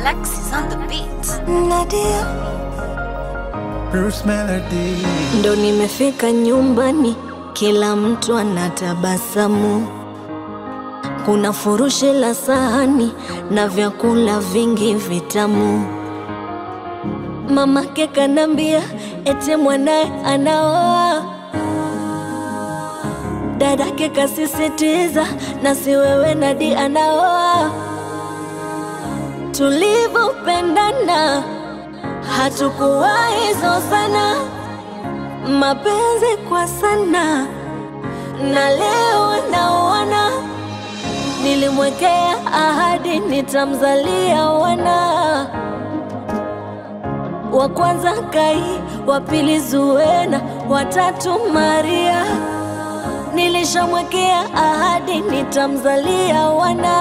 Alexis on the beat. Nadia, Bruce Melody. ndo nimefika nyumbani, kila mtu anatabasamu. Kuna furushi la sahani na vyakula vingi vitamu. Mamake kanambia ete mwanaye anaoa, dadake kasisitiza na si wewe Nadi anaoa. Tulivyopendana hatukuwahi zozana, mapenzi kwa sana, na leo naona nilimwekea ahadi nitamzalia wana wa kwanza Kai, wa pili Zuena, watatu Maria. Nilishamwekea ahadi nitamzalia wana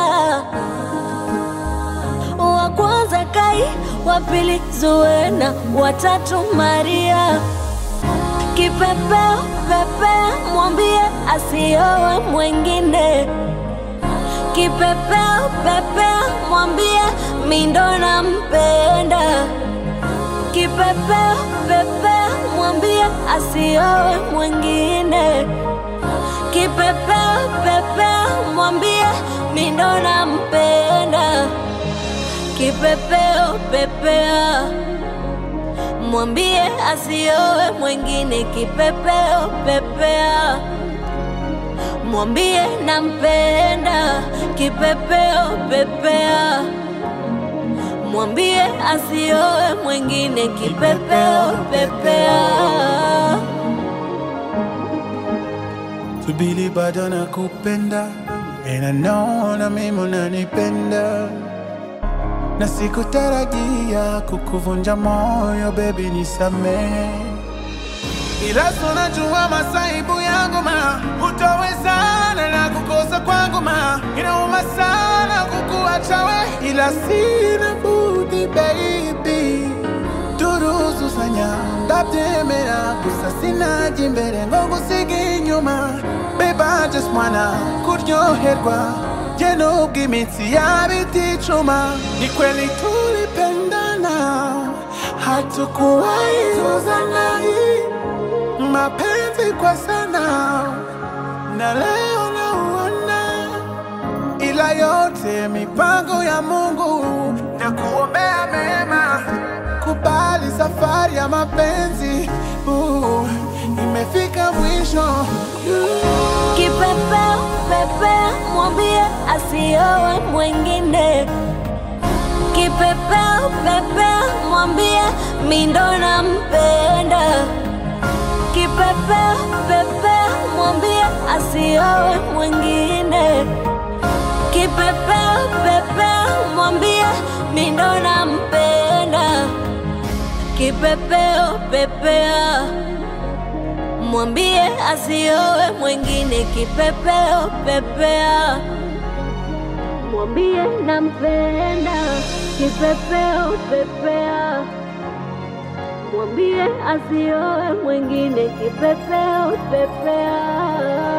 wa kwanza Kai, wa pili Zuena, watatu Maria. Kipepeo pepea, mwambie asiowe mwengine. Kipepeo pepea, mwambie mindo nampenda. Kipepeo pepea, mwambie asiowe mwengine. Kipepeo pepea, mwambie mindo nampenda. Kipepeo pepea, mwambie asiowe mwengine. Kipepeo pepea, mwambie nampenda. Kipepeo pepea, mwambie asiowe mwengine. Kipepeo pepea. Subiri bado nakupenda And I know na mimi unanipenda na sikutarajia kukuvunja moyo baby nisamehe ila tunajua masaibu yangu ma hutowezana na kukosa kwangu ma inauma sana kukuacha we ila sina budi baby turuzu sanya ndabyemera gusa sinaje imbere ngo ngusige inyuma babe I just wanna kuryoherwa je nubwo imitsi yaba iticuma ni kweli tulipendana hatukuwahi zozana mapenzi kwa sana na leo nauona ila yote mipango ya Mungu na kuombea mema. Kubali safari ya mapenzi uh, imefika mwisho Kipepeo pepea, mwambie asiowe mwengine. Kipepeo pepea, mwambie mindo nampenda. Kipepeo pepea, mwambie asiowe mwengine. Kipepeo pepea, mwambie mindo nampenda. Kipepeo pepea mwambie asiowe mwengine. Kipepeo pepea, mwambie nampenda. Kipepeo pepea, mwambie asiowe mwengine. Kipepeo pepea.